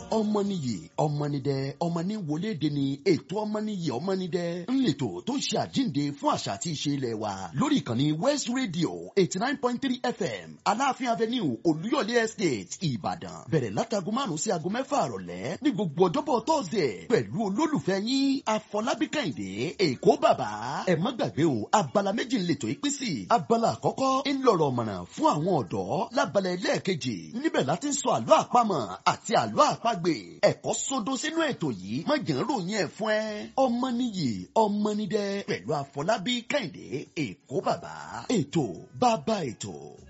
ọmọnìyí ọmọnìdẹ ọmọnì wọléde ni ètò ọmọnìyí ọmọnìdẹ ńlẹtọ tó ń ṣe àjíǹde fún àṣà àti ìṣe ilẹ̀ wa lórí ìkànnì west radio eighty nine point three fm aláàfin avenue olúyọ̀lé estate ìbàdàn bẹ̀rẹ̀ látago márùn-ún sí aago mẹ́fà àrọ̀lẹ́ ní gbogbo ọjọ́bọ̀ tọ́sẹ̀ pẹ̀lú olólùfẹ́ yín afọlábí kẹ́hìndé èkó bàbá ẹ má gbàgbé o abala méjì ńlẹtọ̀ ìpín sí abala àkọ́kọ́ ńlọrọ̀ mọ̀nà fún àwọn ọ̀dọ́ lábala ẹlẹ́ẹ̀kejì níbẹ̀ láti ń sọ àlọ́ àpamọ̀ àti àlọ́ àpagbè ẹ̀kọ́ sódó sínú ètò yìí má jẹ́ ń ròyìn ẹ̀ fún ẹ ọmọ nìyí ọmọ nídẹ pẹ̀lú àfọlábí kẹ́hìndé èkó bàbá ètò bàbá ètò.